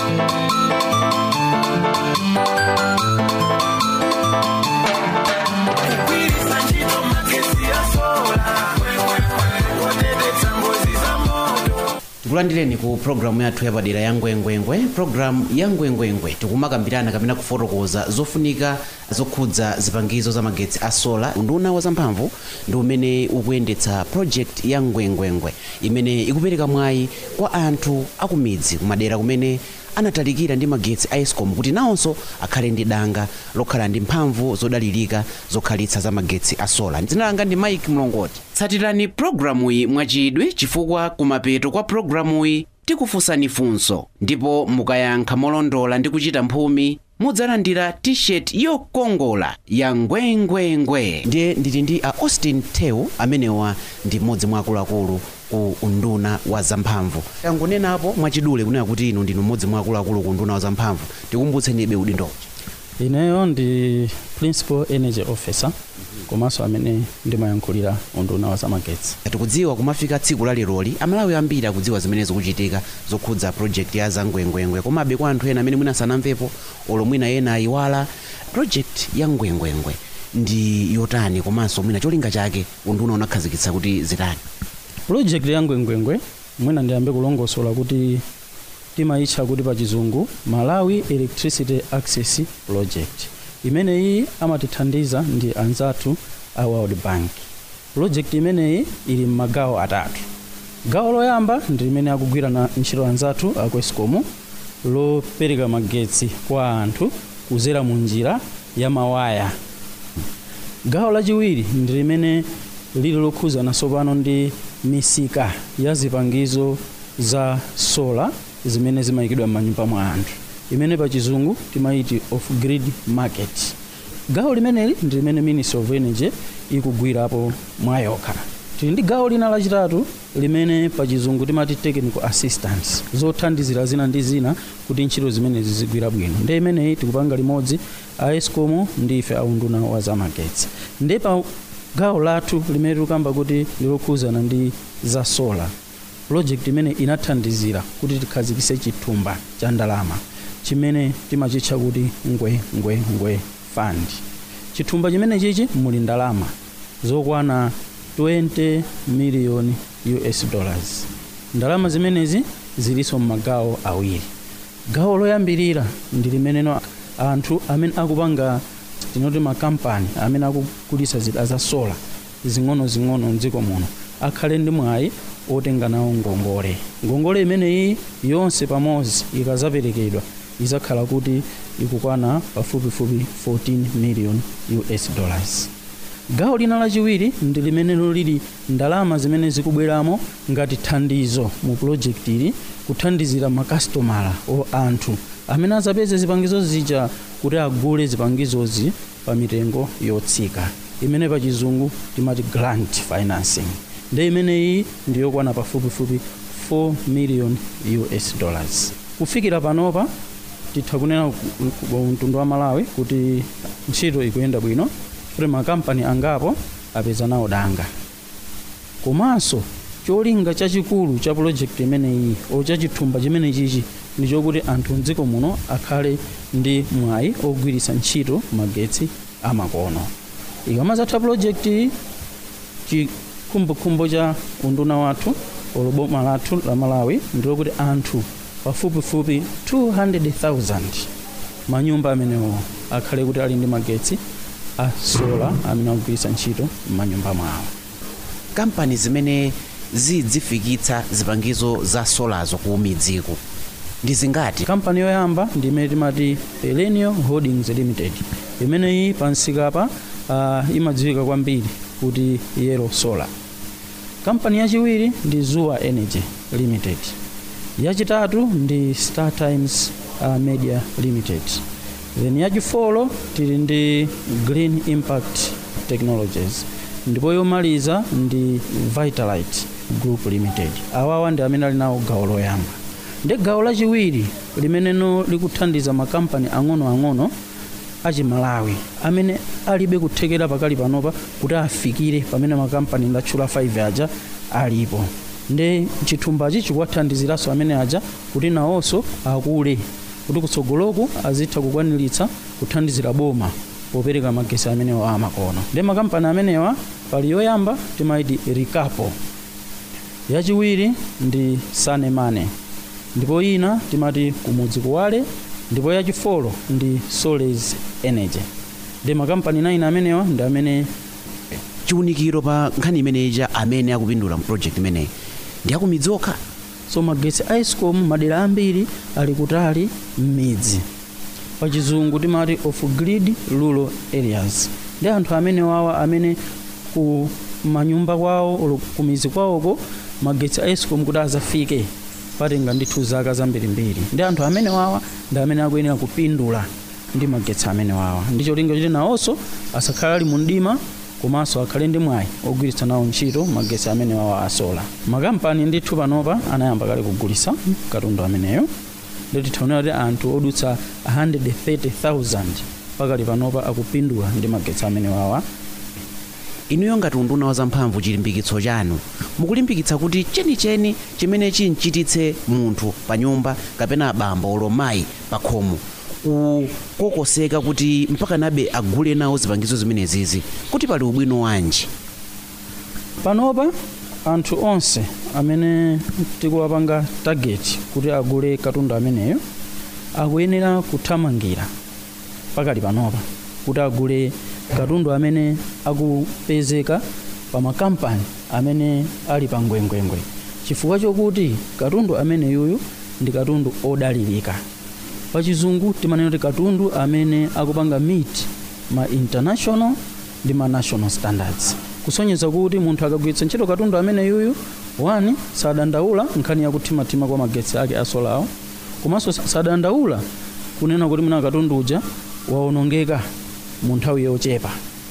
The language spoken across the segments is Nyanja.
tikulandireni ku programu yathu yapadera ya ngwengwengwe programu ya ngwengwengwe tikumakambirana kapena kufotokoza zofunika zokhudza zipangizo za magetsi a sola unduna wa zamphamvu ndi umene ukuyendetsa project ya ngwengwengwe imene ikupereka mwayi kwa anthu akumidzi kumadera kumene anatalikira ndi magetsi a escom kuti nawonso akhale ndi danga lokhala ndi mphamvu zodalirika zokhalitsa za magetsi a sola dzina langa ndi mike mlongoti tsatirani programuyi mwachidwi chifukwa kumapeto kwa programuyi tikufunsani funso ndipo mukayankha molondola ndi kuchita mphumi mudzalandira t-shirt yokongola ya ngwengwengwe ndiye ndili ndi a austin tew amenewa ndi mmodzi mwa akuluakulu ku unduna wa zamphamvu tangonenapo mwachidule kunena kuti inu ndinu mmodzi mwa akuluakulu ku unduna wa zamphamvu tikumbutsenibe udindochi ineyo ndi principal energy officer komanso amene ndimayankhulira unduna wa zamagetsi tikudziwa kumafika tsiku la leroli amalawi ambiri akudziwa zimene zikuchitika zokhudza project ya zangwengwengwe komabe kwa anthu ena amene mwina sanamvepo olo mwina ena ayiwala project ya ngwengwengwe ndi yotani komanso mwina cholinga chake unduna unakhazikitsa kuti zitani project ya ngwengwengwe mwina ndiyambe kulongosola kuti timayitcha kuti pa chizungu malawi electricity access project imeneyi amatithandiza ndi anzathu a world bank project imeneyi ili m'magawo atatu gawo loyamba ndi limene akugwira na ntchito anzathu aku escom lopereka magetsi kwa anthu kuzera mu njira ya mawaya gawo lachiwiri ndi limene lili lokhuzana tsopano ndi misika ya zipangizo za sola zimene zimayikidwa m'manyumba mwa anthu imene pa chizungu timayiti off grid market gawo limeneli ndi limene ministry of energy ikugwirapo mwayokha tili ndi gawo lina lachitatu limene pa chizungu timati technical assistance zothandizira zina ndi zina kuti ntchito zimenezi zigwira bwino ndi imeneyi tikupanga limodzi a escom ndi ife aunduna wa zamagetsi ndi pa gawo lathu limene tikukamba kuti lilokhuzana ndi za solar project imene inathandizira kuti tikhazikitse chithumba cha ndalama chimene timachitcha kuti ngwe ngwe ngwe fund chithumba chimene chichi muli ndalama zokwana 20 million us dollars ndalama zimenezi zilinso m'magawo awiri gawo loyambirira ndi limeneno anthu amene akupanga tinoti makampani amene akugulitsa zida za sola zing'ono-zing'ono mdziko muno akhale ndi mwayi otenga nawo ngongole ngongole imeneyi yonse pamodzi ikazaperekedwa izakhala kuti ikukwana pafupifupi 14 million us dollars gawo lina lachiwiri ndi limenelo lili ndalama zimene zikubweramo ngati thandizo mu project ili kuthandizira makasitomala o anthu amene azapeze zipangizo zija kuti agule zipangizozi pa mitengo yotsika imene pa chizungu timati grant financing ndi imeneyi ndiyokwana pafupifupi 4 million us dollars kufikira panopa titha kunena mtundu wa malawi kuti ntchito ikuyenda bwino kuti makampani angapo apeza nawo danga komanso cholinga chachikulu cha project imeneyi o cha chithumba chimene chichi ndi chokuti anthu mdziko muno akhale ndi mwayi ogwiritsa ntchito magetsi amakono ikamazatha project iyi chikhumbokhumbo cha unduna wathu olo boma lathu la malawi ndilokuti anthu pafupifupi 200,000 manyumba amenewo akhale kuti ali ndi magetsi a sola amene akugwiritsa ntchito m'manyumba mwawo kampani zimene zidzifikitsa zipangizo za solazo ku midziko ndi zingati kampani yoyamba ndi imene timati pelenio holdings limited imeneyi pansikapa uh, imadziwika kwambiri kuti yellow solar kampani yachiwiri ndi zuwa energy limited yachitatu ndi star times uh, media limited then yachifolo tili ndi green impact technologies ndipo yomaliza ndi vitalite group limited awawa ndi amene ali nawo gawo loyamba ndi gawo lachiwiri limeneno likuthandiza makampani ang'onoang'ono achimalawi amene alibe kuthekera pakali panopa kuti afikire pamene makampani ndatchula 5 aja alipo ndi chithumbachi chikuwathandiziranso amene aja kuti nawonso akule kuti kutsogoloku azitha kukwaniritsa kuthandizira boma popereka magesi amenewa amakono ndi makampani amenewa pali yoyamba timaiti rikapo yachiwiri ndi sanemane ndipo ina timati kumudzi kuwale ndipo yachifolo ndi soles energy ndi makampani 9 amenewa ndi amene chiwunikiro pa nkhani imeneyi amene akupindula mu project imeneyi ndi akumidzi okha so magetsi a escom madera ambiri ali kutali m'midzi pachizungu timati off grid rural areas ndi anthu amene wawa amene ku manyumba kwawo olo kumizi kwawoko magetsi a escom kuti azafike patenga ndithu zaka zambirimbiri ndi anthu amene wawa ndi amene akuyenera kupindula ndi magetsi amene wawa ndi cholinga choti nawonso asakhale ali mu mdima komanso akhale ndi mwayi ogwiritsa nawo ntchito magetsi amene wawa asola makampani ndithu panopa anayamba kale kugulitsa katundu ameneyo ndoti titaonera kuti anthu odutsa 130,000 pakali panopa akupindula ndi magetsi amene wawa inuyo ngati unduna wa zamphamvu chilimbikitso chanu mukulimbikitsa kuti chenicheni chimene chinchititse munthu pa nyumba kapena abambo olo mayi pa khomo kukokoseka kuti mpaka nabe agule nawo zipangizo zimenezizi kuti pali ubwino wanji panopa anthu onse amene tikuwapanga target kuti agule katundu ameneyo akuyenera kuthamangira pakali panopa kuti agule katundu amene akupezeka pa makampani amene ali pa ngwengwengwe chifukwa chokuti katundu amene yuyu ndi katundu odalirika pachizungu timanena kuti katundu amene akupanga meet ma international ndi ma national standards kusonyeza kuti munthu akagwiritsa ntchito katundu amene yuyu wani sadandaula nkhani yakuthimathima kwa magetsi ake asolawo komanso sadandaula kunena kuti mwina katundu uja waonongeka mu nthawi yochepa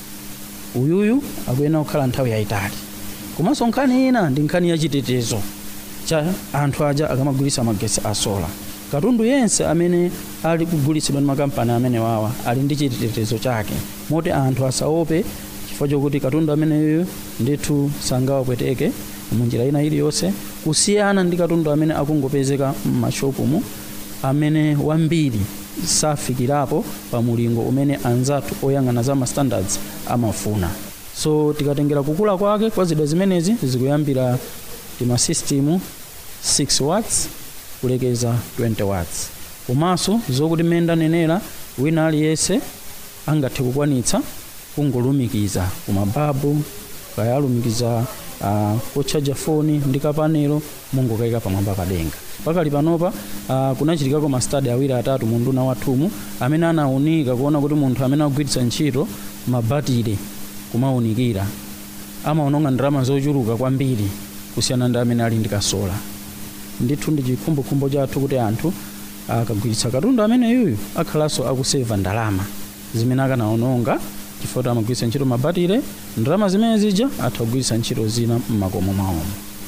uyuyu akuyenera kukhala nthawi yayitali komanso nkhani ina ndi nkhani yachitetezo cha anthu aja akamagwiritsa magetsi asola katundu yense amene ali kugulitsidwa ndi makampani amene wawa ali ndi chitetezo chake moti anthu asaope chifukwa chokuti katundu ameneyo ndithu sangawapweteke munjira ina iliyonse kusiyana ndi katundu amene akungopezeka m'mashopumu amene wambiri safikirapo pa mulingo umene anzathu oyang'ana za ma standards amafuna so tikatengera kukula kwake kwa zida zimenezi zikuyambira timasystem 6 watts kulekeza 20 watts komanso zokuti mmene ndanenera wina aliyense angathe kukwanitsa kungolumikiza kumababu kaya alumikiza uh, kochaja foni ndi kapanelo mungokayika pamwamba padenga pakali panopa uh, kunachitikako mastadi awiri atatu mu nduna wathumu amene anawunika kuona kuti munthu amene akugwiritsa ntchito mabatire kumawunikira amaononga ndalama zochuluka kwambiri kusiyana ndi amene ali ndi kasola ndithu ndi chikhumbokhumbo chathu kuti anthu akagwiritsa katundu amene yuyu akhalanso akuseva ndalama zimene akanaononga chifukwa amagwiritsa ntchito mabatire ndalama zimene zija atha kugwiritsa ntchito zina mmakomo mwawomo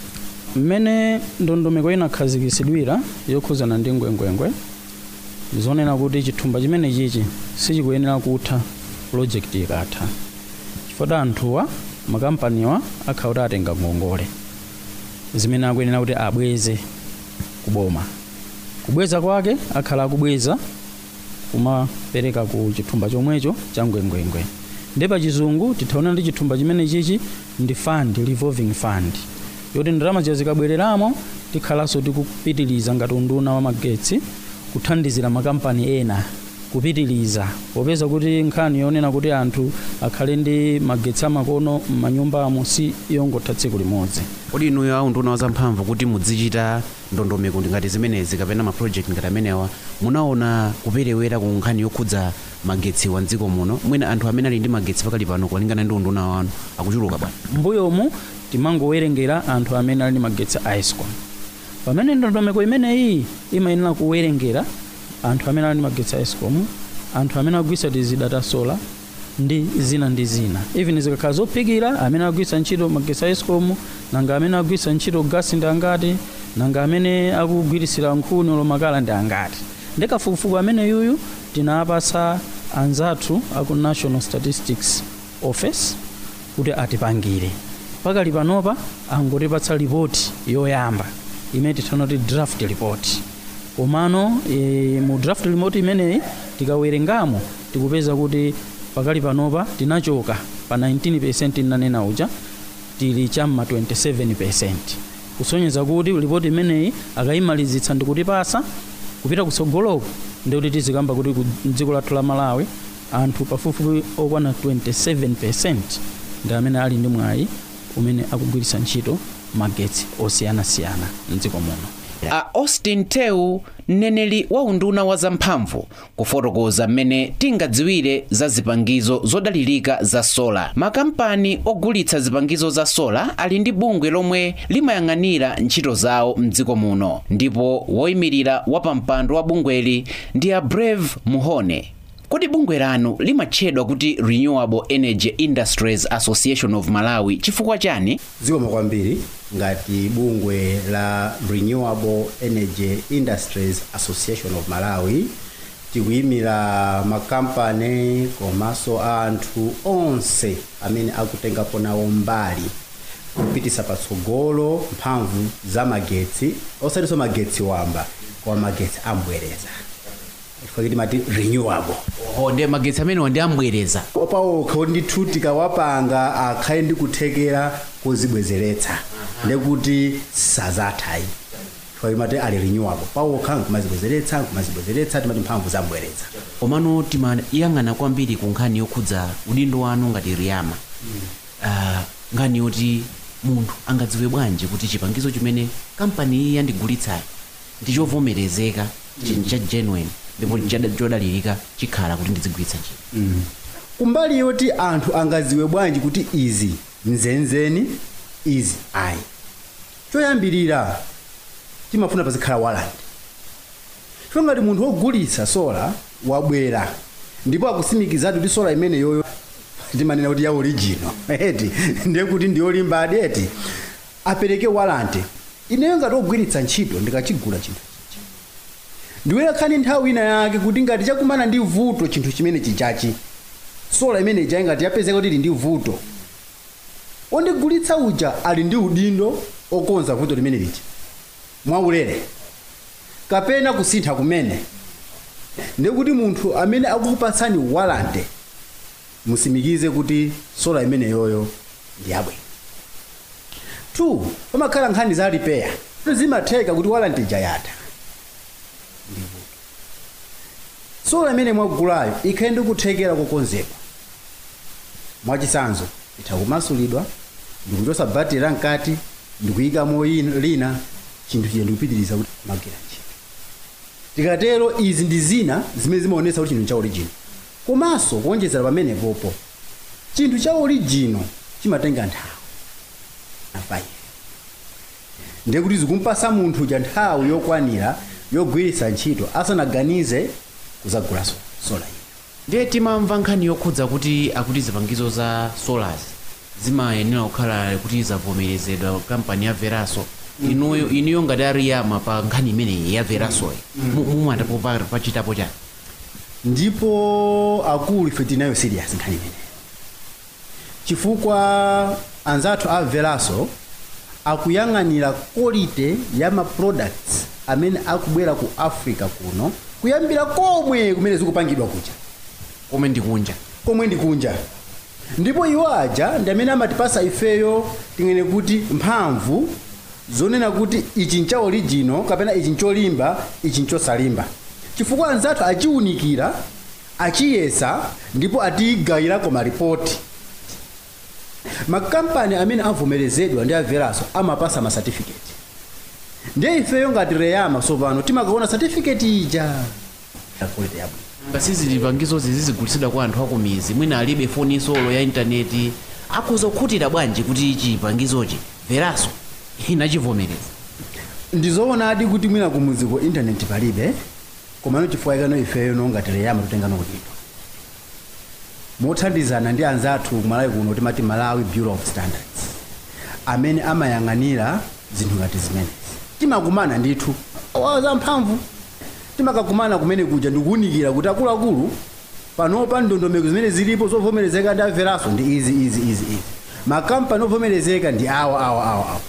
mmene ndondomeko inakhazikisidwira yokhuzana ndi ngwengwengwe zonena kuti chithumba chimene chichi sichikuyenera kutha project ikatha chifukwa anthuwa makampaniwa akhala kuti atenga ngongole zimene akuyenera kuti abweze kuboma kubweza kwake akhala akubweza kumapereka ku chithumba chomwecho cha ngwengwengwe ndi pa chizungu tithaona ndi chithumba chimene chichi ndi fund revolving fund yoti ndalama zija zikabwereramo tikhalanso tikupitiliza ngati unduna wa magetsi kuthandizira makampani ena kupitiliza popeza kuti nkhani yonena kuti anthu akhale ndi magetsi amakono m'manyumbamo si yongotha tsiku limodzi kodi inuyo a unduna wa zamphamvu kuti mudzichita ndondomeko ngati zimenezi kapena ma project ngati amenewa munaona kuperewera ku nkhani yokhudza magetsi wa mdziko muno mwina anthu amene ali ndi magetsi pakali pano kulingana ndi unduna wanu akuchuluka bwana mbuyomu timangowerengera anthu amene ali ndi magetsi a escom pamene ndondomeko imeneyi imayenera kuwerengera anthu amene ali ndi magetsi a escom anthu amene akugwiritsa tizidata sola ndi zina ndi zina even zikakhala zophikira amene akugwiritsa ntchito magetsi a escom nanga amene akugwiritsa ntchito gasi ndi angati nanga amene akugwiritsira nkhuni olo makala ndi angati ndi kafukufuku amene yuyu tinapasa anzathu aku national statistics office kuti atipangire pakali panopa angotipatsa ripoti yoyamba imene tithana kuti draft report komano e, mu draft report imeneyi tikawerengamo tikupeza kuti pakali panopa tinachoka pa 19 nanena uja tili chamma 27 kusonyeza kuti ripoti imeneyi akayimalizitsa ndikutipasa kupita kutsogoloko ndikuti tizikamba kuti ku dziko lathu la malawi anthu pafupifupi okwana 27 ndi amene ali ndi mwayi umene akugwiritsa ntchito magetsi osiyanasiyana mdziko muno a austin tew mneneri wa unduna wa zamphamvu kufotokoza mmene tingadziwire za zipangizo zodalirika za sola makampani ogulitsa zipangizo za sola ali ndi bungwe lomwe limayang'anira ntchito zawo mdziko muno ndipo woyimirira wapampando wa bungweli ndi a brave muhone kodi bungwe lanu limatchedwa kuti renewable energy industries association of malawi chifukwa chani zikomo kwambiri ngati bungwe la renewable energy industries association of malawi tikuyimira makampani komanso anthu onse amene akutengapo nawo mbali kupitisa patsogolo mphamvu za magetsi osatinso magetsi wamba koma magetsi ambwereza chifukwa timati renewable oho ndiye magetsi amenewa ndi ambwereza paokha ndithu tikawapanga akhale ndi kuthekera kozibwezeretsa ndekuti sazathayi chifukwa timati ali renewable paokha nkumazibwezeretsa nkumazibwezeretsa timati mphamvu zambwereza komano timayang'ana kwambiri ku nkhani yokhudza udindo wanu ngati riyama uh, nkhani yoti munthu angadziwe bwanji kuti chipangizo chimene kampani iyi yandigulitsayi ndi chovomerezeka chinthu cha genuine ndipo chada- chodalirika chikhala kuti ndizigwiritsa ntchito kumbali yoti anthu angadziwe bwanji kuti izi nzenzeni izi ayi choyambirira timafuna pazikhala walanti chifukwa ngati munthu wogulitsa sola wabwera ndipo akusimikizatu kuti sola imene yoyo timanena kuti ya original eti ndiye kuti ndi yolimba adeti apereke walanti ineyo ngati wogwiritsa ntchito ndikachigula chinthu chichi ndiwera khani nthawi ina yake kuti ngati chakumana ndi vuto chinthu chimene chichachi sola imene ija ingati yapezeka kuti ili ndi vuto ondigulitsa uja ali ndi udindo okonza vuto limene liti mwaulere kapena kusintha kumene ndikuti munthu amene akukupatsani walante musimikize kuti sola imene yoyo ndi yabwino 2 pamakhala nkhani za repair zimatheka kuti walante ija yatha ndi vuto sola imene mwagulayo ikhale ndi kuthekera kokonzedwa mwachisanzo itha kumasulidwa ndikuchosa batiri la mkati ndikuyikamo yin- lina chinthu chija ndikupitiriza kuti magwira ntchito tikatero izi ndi zina zimene zimaonetsa kuti chinthu cha original komanso kuonjezera pamenepopo chinthu cha original chimatenga nthawi afayi ndiye kuti zikumpasa munthu uja nthawi yokwanira yogwiritsa ntchito asanaganize kuzagula so- sola iyi ndiye timamva nkhani yokhudza kuti akuti zipangizo za solars zimayenera kukhala kuti zavomerezedwa kampani ya veraso inuyo inuyo ngati ariyama pa nkhani imeneyi ya verasoyi mumatapo pa- pachitapo chani ndipo akulu ife tinayo serious nkhani imene chifukwa anzathu a veraso akuyang'anira quality ya ma products amene akubwera ku africa kuno kuyambira komwe kumene zikupangidwa kuja komwe ndikunja komwe ndikunja ndipo iwo aja ndi amene amatipasa ifeyo tingene kuti mphamvu zonena kuti ichi ncha original kapena ichi ncholimba ichi nchosalimba chifukwa anzathu achiwunikira achiyesa ndipo atiyigayirako maripoti makampani amene avomerezedwa ndi averaso amapasa ma certificate ndiye ifeyo ngati reyama sopano timakaona certificate ija yakulete yabwino ngasizi zipangizozi zizigulitsidwa kwa anthu akumizi mwina alibe foni solo ya intaneti akhoza kukhutira bwanji kuti chipangizochi veraso inachivomereza ndizoonadi kuti mwina kumuziko intaneti palibe komano chifukwa ikano ifeyo nongati reyama tutengano kudidwa mothandizana ndi anzathu kumalawi kuno timati malawi bureau of standards amene amayang'anira zinthu ngati zimenezi timakumana ndithu waza mphamvu timakakumana kumene kuja ndikuwunikira kuti akuluakulu panopa ndondomeko zimene zilipo zovomerezeka ndi averaso ndi izi izi izi izi makampani ovomerezeka ndi awa awa awa awa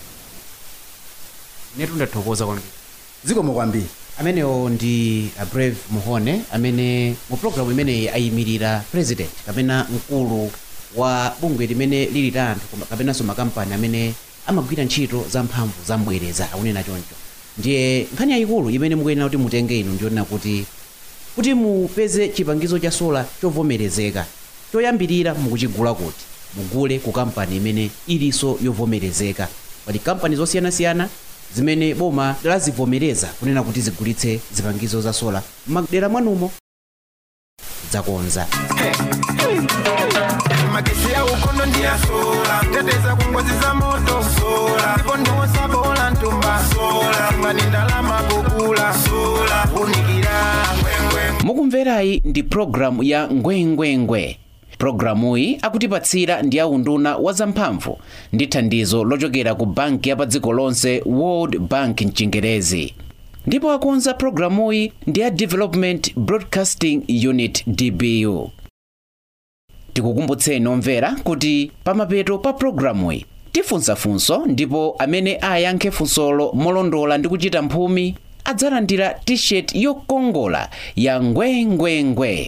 netu ndathokoza kwambiri zikomo kwambiri amenewo ndi a brave muhone amene mu programu imeneyi ayimirira president kapena mkulu wa bungwe limene lili la anthu koma- kapenanso makampani amene amagwira ntchito za mphamvu za mbwereza akunena choncho ndiye nkhani yayikulu imene mukuyenera kuti mutenge inu ndionena kuti kuti mupeze chipangizo cha sola chovomerezeka choyambirira mukuchigula kuti mugule ku kampani imene ilinso yovomerezeka pali kampani zosiyanasiyana zimene boma lazivomereza kunena kuti zigulitse zipangizo za sola m'madera mwanumo zakonza magesi ya ukondo ndi ya sola teteza ku ngozi za moto sola ndipo ndiwosa bola ntumba sola ngani ndalama kukula sola unikira ngwengwe mukumverayi ndi programu ya ngwengwengwe programuyi akutipatsira ndi aunduna wa zamphamvu ndi thandizo lochokera ku banki ya pa dziko lonse world bank mchingerezi ndipo akonza programuyi ndi a development broadcasting unit dbu tikukumbutseni omvera kuti pamapeto pa programuyi tifunsafunso ndipo amene ayankhe funsolo molondola ndi kuchita mphumi adzalandira t-shirt yokongola ya ngwengwengwe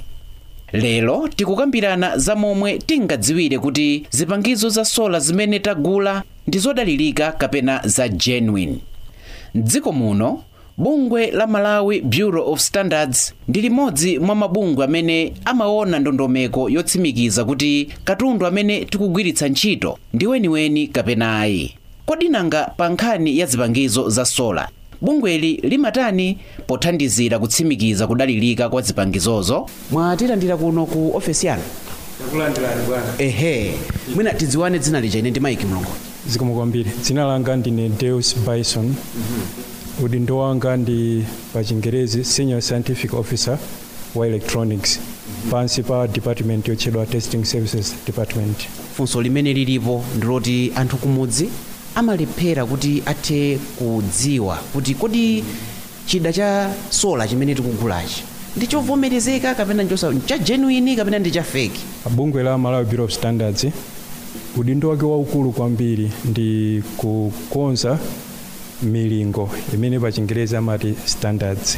lero tikukambirana za momwe tingadziwire kuti zipangizo za sola zimene tagula ndi zodalirika kapena za genuine mdziko muno bungwe la malawi bureau of standards ndi limodzi mwa mabungwe amene amaona ndondomeko yotsimikiza kuti katundu amene tikugwiritsa ntchito ndi weniweni kapena ayi kodi nanga pa nkhani ya zipangizo za sola bungweli limatani pothandizira kutsimikiza kudalirika kwa zipangizozo mwatilandira kuno ku ofesi yanu takulandirani bwana ehe mwina tidziwane dzina lija ine ndi maiki mlongo zikomo kwambiri dzina langa ndine deus bison udindo wanga ndi pa chingerezi senior scientific officer wa electronics pansi pa department yotchedwa testing services department funso limene lilipo ndiloti anthu kumudzi amalephera kuti athe kudziwa kuti kodi chida cha sola chimene tikugulachi ndi chovomerezeka kapena nchosa cha genuine kapena ndi cha fake bungwe la malawi bureau of standards udindo wake waukulu kwambiri ndi kukonza milingo imene pa chingerezi amati standards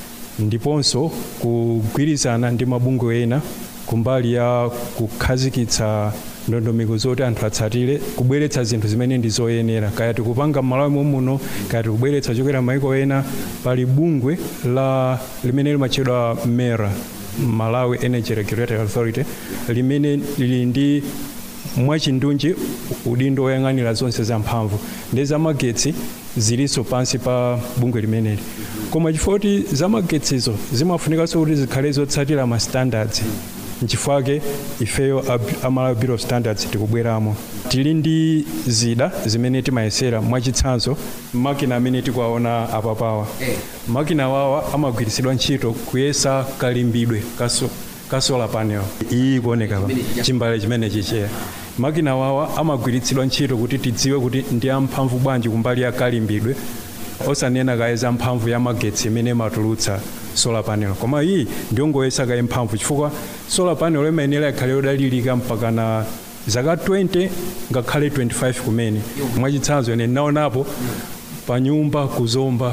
ndiponso kugwirizana ndi mabungwe ena kumbali ya kukhazikitsa ndondomeko zoti anthu atsatire kubweretsa zinthu zimene ndi zoyenera kaya tikupanga m'malawi muno kaya tikubweretsa chokera maiko ena pali bungwe la limene limatchedwa mera malawi energy regulatory authority limene lili ndi mwachindunji udindo woyang'anira zonse za mphamvu ndi zamagetsi zilinso pansi pa bungwe limeneli koma chifukwa kuti zamagetsizo zimafunikanso kuti zikhale zotsatira ma standards nchifukwa ifeyo a- a Malawi bureau of standards tikubweramo tili ndi zida zimene timayesera mwachitsanzo makina amene tikuwaona apapawa makina wawa amagwiritsidwa ntchito kuyesa kalimbidwe kaso ka solar panel iyi kuoneka pa chimbale chimene chicheya makina wawa amagwiritsidwa ntchito kuti tidziwe kuti ndi amphamvu bwanji kumbali ya kalimbidwe osanena kaye za mphamvu ya magetsi imene imatulutsa solar panel koma iyi ndiyongoyesa kaye mphamvu chifukwa solar panel imayenera ikhale yodalirika mpaka na zaka 20 ngakhale 25 kumene mwachitsanzo ine naonapo pa nyumba kuzomba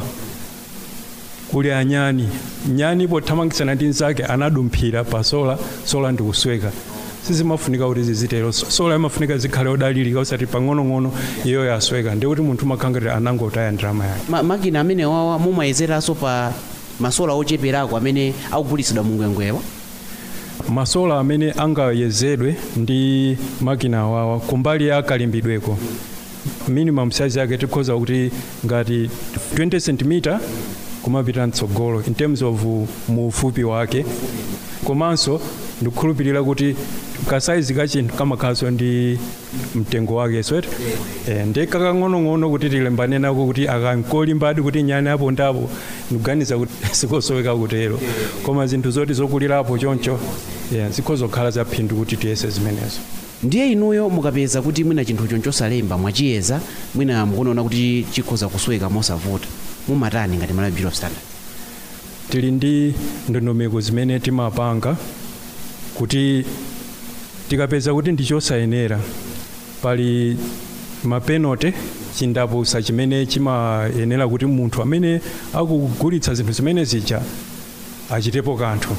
kuli anyani nyani pothamangitsana ndi nzake anadumphira pa sola sola ndikusweka sizimafunika kuti zizitero sola imafunika zikhale odalirika osati pang'onong'ono iyo yasweka ndikuti munthu umakhangatira anangotaya ndalama yake Ma, makina amene wawa mumayezeranso pa masola ocheperako amene akugulitsidwa mungwengwewa masola amene angayezedwe ndi makina awawa kumbali ya kalimbidweko minimum size yake tikhoza kuti ngati 20 cm kumapita mtsogolo in terms of muufupi wake komanso ndikukhulupirira kuti kasaizi ka chinthu kamakhalanso ndi mtengo wake swet eh, ndi kakang'onong'ono kuti tilembane nako kuti akankolimbadi kuti nyani apo ndapo ndikuganiza kuti sikosoweka kutero koma zinthu zoti zokulirapo choncho yeah, zikhoza kukhala zaphindu kuti tiyese zimenezo ndiye inuyo mukapeza kuti mwina chinthucho nchosalemba mwachiyeza mwina mukunaona kuti chikhoza kusweka mosavuta mumatani ngati Malawi Bureau of Standards tili ndi ndondomeko zimene timapanga kuti tikapeza kuti ndi chosayenera pali mapenote chindapusa chimene chimayenera kuti munthu amene akugulitsa zinthu zimene zija achitepo kanthu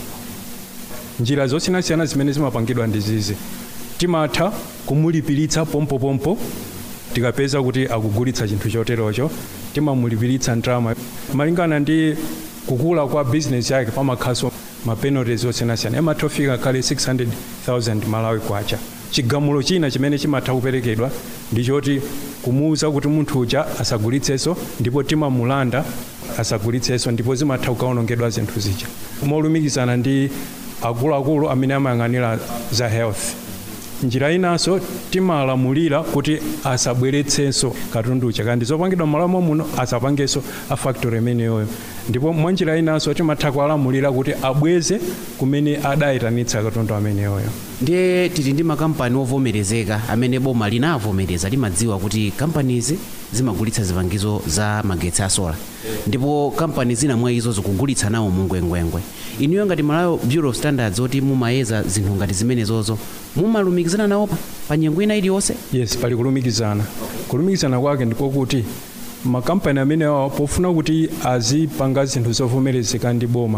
njira zosiyanasiyana zimene zimapangidwa ndi zizi timatha kumulipiritsa pompopompo tikapeza kuti akugulitsa chinthu choterocho timamulipiritsa ndalama malingana ndi kukula kwa bizinesi yake pamakhaso mapenalties osiyanasiyana imatha kufika kale 600,000 malawi kwacha chigamulo china chimene chimatha kuperekedwa ndichoti kumuwuza kuti munthu uja asagulitsenso ndipo timamulanda asagulitsenso ndipo zimatha kukaonongedwa zinthu zija molumikizana ndi akuluakulu amene amayang'anira za health njira inanso timalamulira kuti asabweretsenso katundu uja kandi zopangidwa m'malo muno asapangenso a factory imeneyoyo ndipo mwa njira inanso timatha kuwalamulira kuti abweze kumene adayitanitsa katundu ameneyoyo ndiye tili ndi makampani ovomerezeka amene boma linavomereza limadziwa kuti kampanizi zimagulitsa zipangizo za magetsi a sola ndipo kampani zina mwa izo zikugulitsa nawo mungwengwengwe inuyo ngati malawi bureau of standards oti mumayeza zinthu ngati zimenezozo mumalumikizana nawo pa- pa nyengo ina iliyonse yes pali kulumikizana kulumikizana kwake ndikokuti makampani amenewa pofuna kuti azipanga zinthu zovomerezeka ndi boma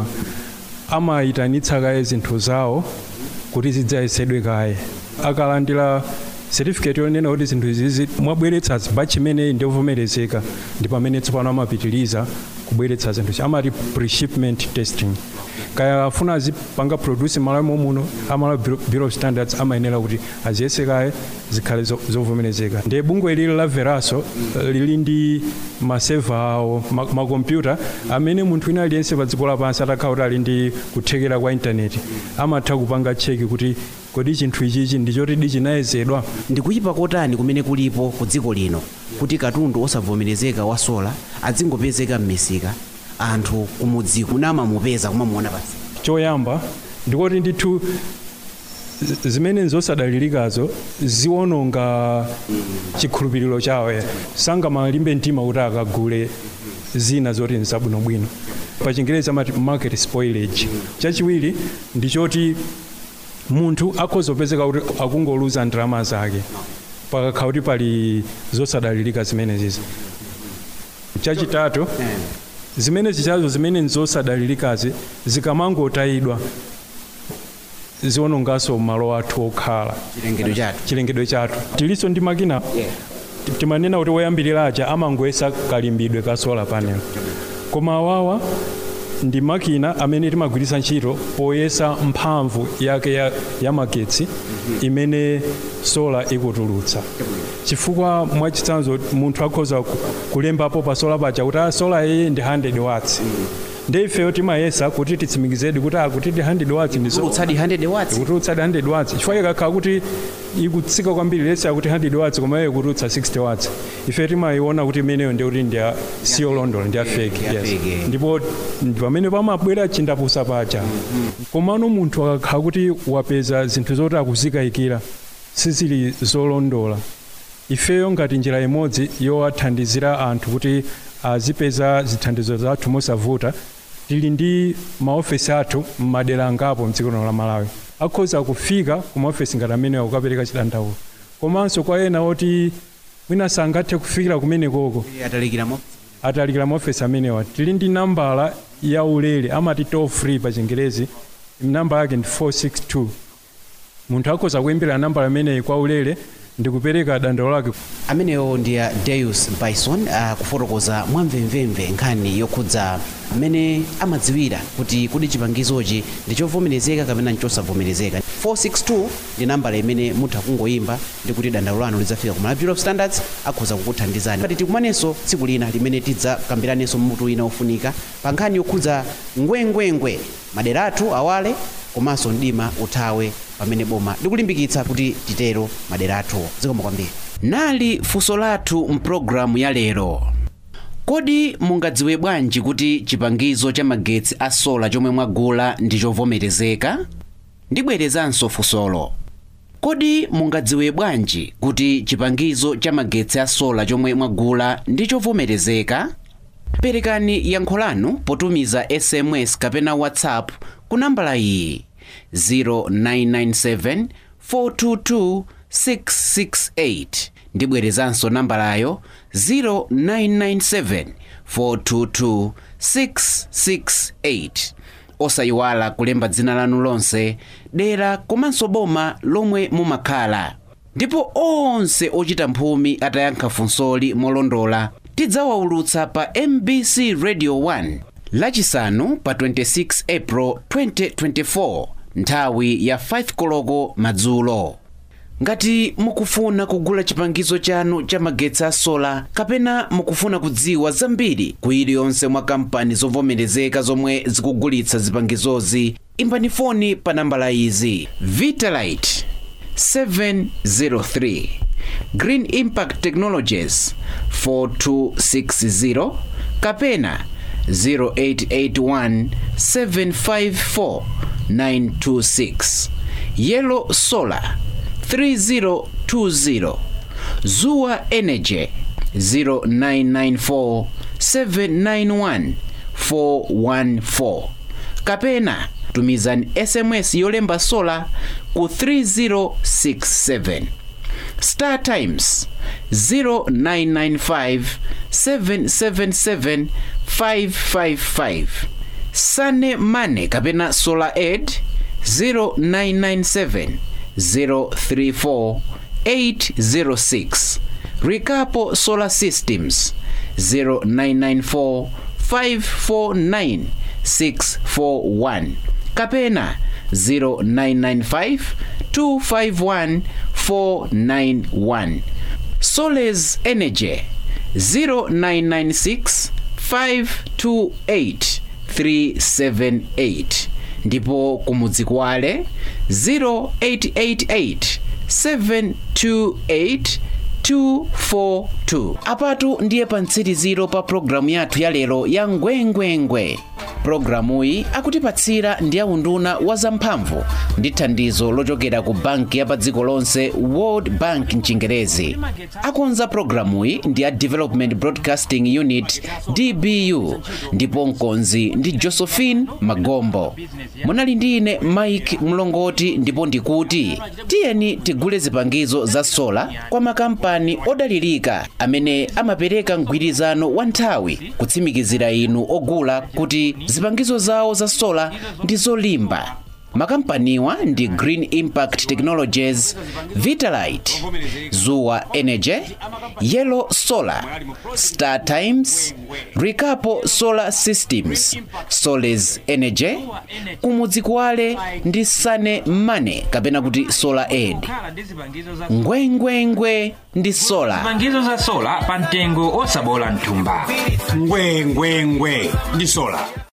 amayitanitsa kaye zinthu zawo kuti zidzayesedwe kaye akalandira certificate yonena kuti zinthu izizi mwabweretsa batch imeneyi ndiovomerezeka ndi pamene tsopano amapitiriza kubweretsa zinthu amati pre-shipment testing kaya afuna azipanga produce malawi muno amalawi Bureau- bureau of standards amayenera kuti aziyese kaye zikhale zo- zovomerezeka ndiye bungwe lili la veraso eh, lili ndi maseva awo ma- makompyuta amene munthu wina aliyense pa dziko lapansi atakhala kuti ali ndi kuthekera kwa intaneti amatha kupanga cheki kuti kodi chinthu ichichi ndichoti chinayezedwa ndikuyipa kotani kumene kulipo ku dziko lino kuti katundu osavomerezeka wa sola adzingopezeka m'misika anthu kumudziko munamamupeza kumamuona pasi choyamba ndikoti ndithu zi- zimene nzosadalirikazo ziwononga chikhulupiriro chawo sangamalimbe mtima kuti akagule zina zoti nzabwinobwino pa chingerezi amati market spoilage chachiwiri ndichoti munthu akhoza kupezeka kuti akungoluza ndalama zake pakakhala kuti pali zosadalirika zimenezizi chachitatu zimene zichazo zimene nzosadalirikazi zikamangotayidwa ziwononganso malo athu okhala chilengedwe chathu chilengedwe chathu tilinso ndi makina timanena kuti woyambirira aja amangoyesa kalimbidwe ka solar panel koma awawa ndi makina amene timagwiritsa ntchito poyesa mphamvu yake ya, ya magetsi imene sola ikutulutsa chifukwa mwachitsanzo munthu akhoza ku- kulembapo pa sola paja kuti "Ah, sola iyi ndi 100 watts ndi ifeyo timayesa kuti titsimikizedi kuti akuti ndi 100 watts ndi sola kulutsadi 100 watts ikutulutsa 100 watts chifukwa ikakhala kuti ikutsika kwambiri lesi akuti 100 watts koma iyo ikutulutsa 60 watts ife timayiona kuti imeneyo ndi kuti ndi siyo londolo ndi afeki ndi afake. ndipo ndi pamene pamabwera chindapusa paja komano munthu akakhala kuti wapeza zinthu zoti akuzikayikira sizili zolondola ifeyo ngati njira imodzi yowathandizira anthu kuti azipeza zithandizo zathu mosavuta tili ndi maofesi athu m'madera angapo mdziko lino la malawi akhoza kufika ku maofesi ngati amenewa kukapereka chidandaulo komanso kwa ena oti mwina sangathe kufikira kumenekoko atalikiramo atalikira maofesi amenewa tili ndi nambala ya ulere amati toll free pa chingerezi namba yake ndi 462 munthu akhoza kuyimbira nambala imeneyi kwa ulere ndi kupereka dandaulo lake ameneyo ndi a deus bison akufotokoza mwamvemvemve nkhani yokhudza mmene amadziwira kuti kodi chipangizochi ndi chovomerezeka kapena nchosavomerezeka 462 ndi nambala imene mutha kungoyimba ndi kuti dandaulo lanu lidzafika ku Malawi Bureau of Standards akhoza kukuthandizani pati tikumanenso tsiku lina limene tidzakambiranenso mutu wina ofunika pa nkhani yokhudza ngwengwengwe madera athu awale komanso mdima uthawe pamene boma likulimbikitsa kuti titero madera athu zikomo kwambiri nali funso lathu mpulogalamu ya lero kodi mungadziwe bwanji kuti chipangizo cha magetsi a sola chomwe mwagula ndi chovomerezeka ndibwerezanso funsolo kodi mungadziwe bwanji kuti chipangizo cha magetsi a sola chomwe mwagula ndi chovomerezeka perekani yankho lanu potumiza sms kapena whatsapp ku nambala iyi 0997 422 668 ndibwerezanso nambalayo 0997 422 668 osayiwala kulemba dzina lanu lonse dera komanso boma lomwe mumakhala ndipo onse ochita mphumi atayankha funsoli molondola tidzawaulutsa pa mbc radio 1 lachisanu pa 26 april 2024 nthawi ya 5 koloko madzulo ngati mukufuna kugula chipangizo chanu cha magetsi a sola kapena mukufuna kudziwa zambiri ku iliyonse mwa kampani zovomerezeka zomwe zikugulitsa zipangizozi imbani foni pa nambala izi vitalite 703 green impact technologies 4260 kapena 0881 754 926 yellow solar 3020 zuwa energy 0994 791 414 kapena tumizani sms yolemba sola ku 3067 star times 0995 777 555 sane mane kapena solar aid 0997 034 806 Rikapo Solar Systems 0994 549 641 kapena 0995 251 491 Soles Energy 0996 528 378 ndipo kumudzi kwale 0888 728 242 apatu ndiye pa mtsiriziro pa programu yathu ya lero ya ngwengwengwe programuyi akutipatsira ndi aunduna wa zamphamvu ndi thandizo lochokera ku banki ya pa dziko lonse world bank mchingerezi akonza programuyi ndi a development broadcasting unit dbu ndipo mkonzi ndi josephine magombo munali ndi ine mike mlongoti ndipo ndikuti tiyeni tigule zipangizo za sola kwa makampani odalirika amene amapereka mgwirizano wa nthawi kutsimikizira inu ogula kuti zipangizo zawo za sola ndi zolimba makampaniwa ndi green impact technologies vitalite zuwa energy yellow solar star times rikapo solar systems soles energy kumudzi kwale ndi sane mane kapena kuti solar aid ngwengwengwe ndi sola zipangizo za sola pa mtengo osabola mthumba ngwengwengwe ndi sola